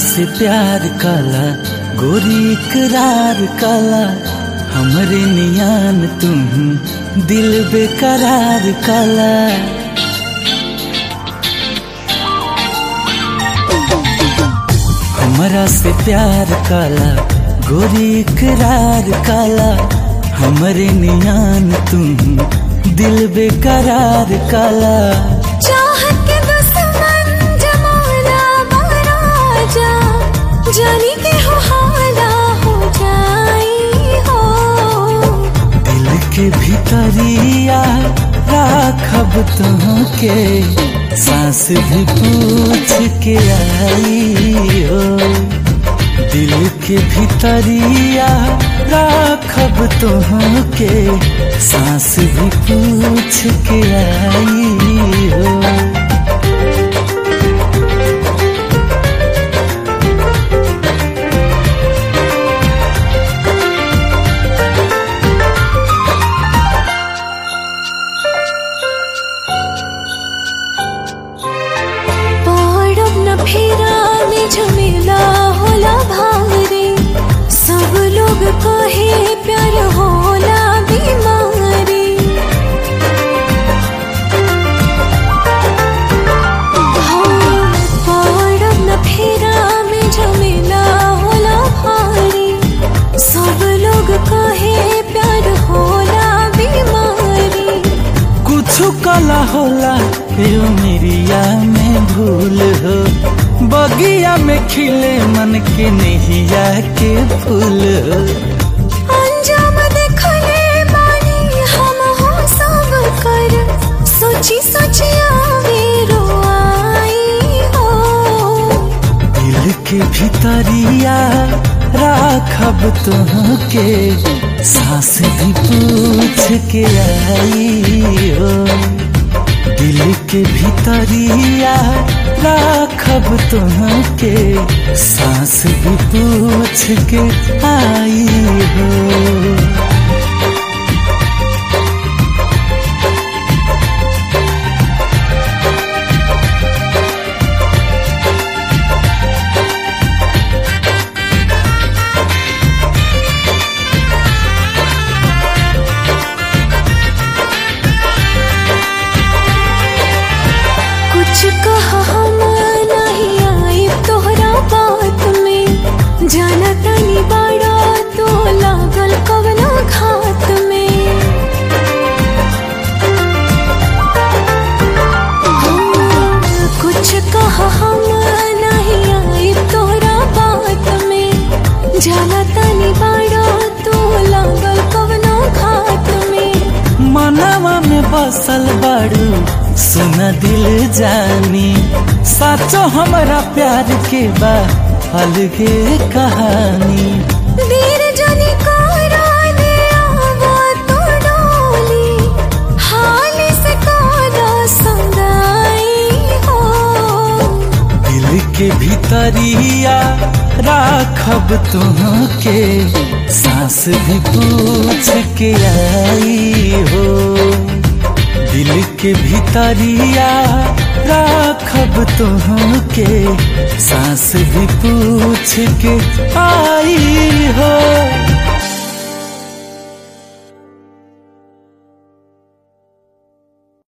से प्यार काला गोरी इकरार काला हमरे नियान तुम दिल बेकरार काला हमरा से प्यार काला गोरी इकरार काला हमरे नियान तुम दिल बेकरार काला चाहत के दुश्मन जमाना महाराजा जानी के हो हाला हो जाई हो दिल के भीतरिया राखब तुहके सांस भी पूछ के आई हो दिल के भीतरिया राखब तुहके सांस भी पूछ के आई हो पड़ब न फेरा में झमेला होला भारे सब लोग कहे प्यार होला बीमारी हाँ, पड़ब न फेरा में झमेला होला भारे सब लोग कहे प्यार होला बीमारी कुछ कला होला फिर मेरिया में भूल हो बगिया में खिले मन के नहिया के फूल हो अंजाम देखले बानी हम हो सब कर सोची सोची आवे रोआई हो दिल के भीतरिया राखब तुहके सांस भी पूछ के आई हो दिल के भीतरिया राखब तुहके सांस भी पूछ के आई हो कुछ कहा हम नहीं आई तोहरा बात में जाना तनी बड़ा तो लागल कवना घात में हाँ, कुछ कहा हम नहीं आई तोहरा बात में जाना तनी बड़ा तो लागल कवना घात में मनवा में बसल बाड़ू सुन दिल जानी साचो हमरा प्यार के बा अलगे कहानी देर जानी करा दे आवा तो डोली हाल से कादा संगाई हो दिल के भीतरिया राखब तुहके सांस भी पूछ के आई हो दिल के भीतरिया राखब तुहके सांस भी पूछ के आई